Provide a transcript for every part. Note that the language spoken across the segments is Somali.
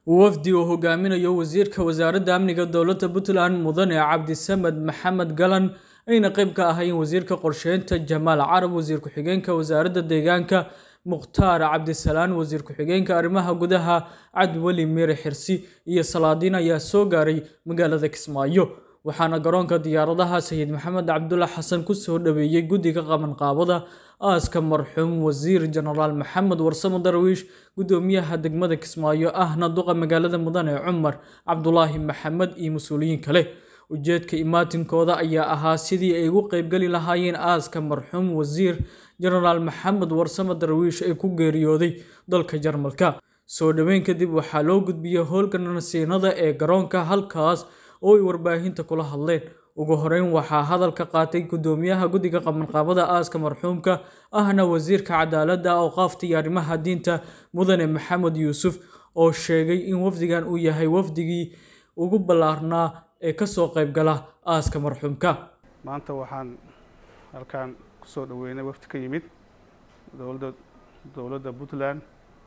wafdi uu hogaaminayo wasiirka wasaaradda amniga dowladda puntland mudane cabdisamed maxamed galan ayna qayb ka ahaayeen wasiirka qorsheynta jamaal carab wasiir ku-xigeenka wasaaradda deegaanka mukhtaar cabdisalaan wasiir ku-xigeenka arrimaha gudaha cabdiweli miire xirsi iyo salaadiin ayaa soo gaaray magaalada kismaayo waxaana garoonka diyaaradaha sayid maxamed cabdulla xasan kusoo dhaweeyey guddiga qabanqaabada aaska marxuum wasiir jenaraal maxamed warsamo darwiish guddoomiyaha degmada kismaayo ahna duqa magaalada mudane cumar cabdulaahi maxamed iyo mas-uuliyiin kale ujeedka imaatinkooda ayaa ahaa sidii ay ugu qeybgeli lahaayeen aaska marxuum wasiir jenaraal maxamed warsamo darwiish ee ku geeriyooday dalka jarmalka soo dhoweyn kadib waxaa loo gudbiyey howlka nasiinada ee garoonka halkaas oo ay warbaahinta kula hadleen ugu horeyn waxaa hadalka qaatay guddoomiyaha guddiga qabanqaabada aaska marxuumka ahna wasiirka cadaaladda awqaafta iyo arrimaha diinta mudane maxamed yuusuf oo sheegay in wafdigan uu yahay wafdigii ugu ballaarnaa ee kasoo qaybgala aaska marxuumka maanta waxaan halkaan kusoo dhaweynay wafdi ka yimid dowladda dowladda puntland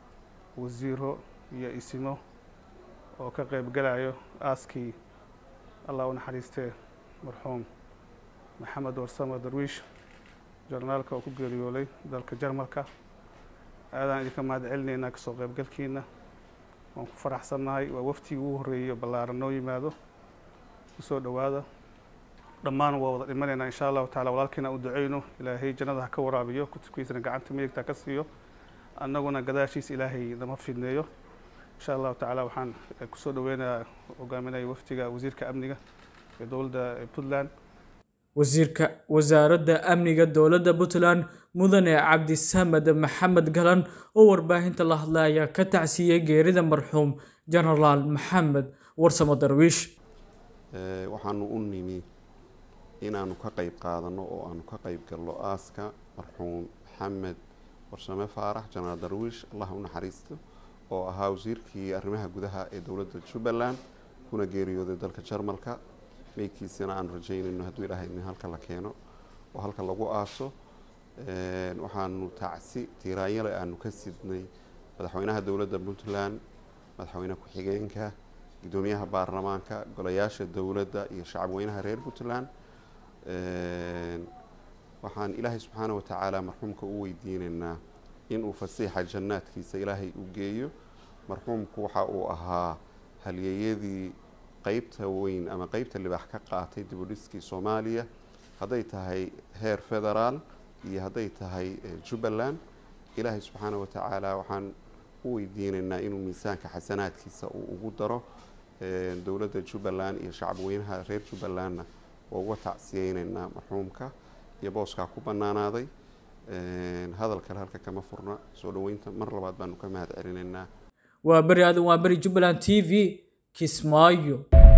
wasiiro iyo isimo oo ka qaybgalayo aaskii allah u naxariistee marxuum maxamed warsamo darwiish jarnaalka oo ku geeriyooday dalka jarmalka aadaan idinka mahad celinaynaa kasoo qaybgalkiina waan ku faraxsannahay waa waftigii ugu horreeyey ballaaran noo yimaado kusoo dhowaada dhammaan waa wada dhimanaynaa insha allahu tacala walaalkiina u duceyno ilaahay jannada ha ka waraabiyo kutubkiisana gacanta midigta ka siiyo annaguna gadaashiisa ilaahay nama fidneeyo insha allahu tacaala waxaan kusoo dhaweynayaa hogaaminaya wafdiga wasiirka amniga ee dowladda puntland wasiirka wasaaradda amniga dowladda puntland mudane cabdisamed maxamed galan oo warbaahinta la hadlay ayaa ka tacsiiyey geerida marxuum jenaraal maxamed warsamo darwiish waxaanu u nimi inaanu ka qayb qaadano oo aanu ka qayb galno aaska marxuum maxamed warsame faarax jenaraal darwiish allah u naxariisto oo ahaa wasiirkii arrimaha gudaha ee dowladda jubbaland kuna geeriyooday dalka jarmalka meydkiisana aanu rajeynayno hadduu ilaahay in halka la keeno oo halka lagu aaso waxaanu tacsi tiiraanyale aanu ka sidnay madaxweynaha dowladda puntland madaxweyne ku-xigeenka guddoomiyaha baarlamaanka golayaasha dowladda iyo shacab weynaha reer puntland waxaan ilaahay subxaana wa tacaala marxuumka u weydiinaynaa inuu fasiixa jannaadkiisa ilaahay u geeyo marxuumku waxa uu ahaa halyeeyadii qeybta weyn ama qeybta libaax ka qaatay dibudhiskii soomaaliya hadday tahay heer federaal iyo hadday tahay jubbaland ilaahay subxaana wa tacaala waxaan u weydiinaynaa inuu miisaanka xasanaadkiisa uu ugu daro dowladda jubbaland iyo shacab weynaha reer jubbalandna waa uga tacsiyeynaynaa marxuumka iyo booskaa ku bannaanaaday hadal kale halka kama furna soo dhoweynta mar labaad baanu ka mahad celinaynaa waa beri aadan waa beri jubbaland t v kismaayo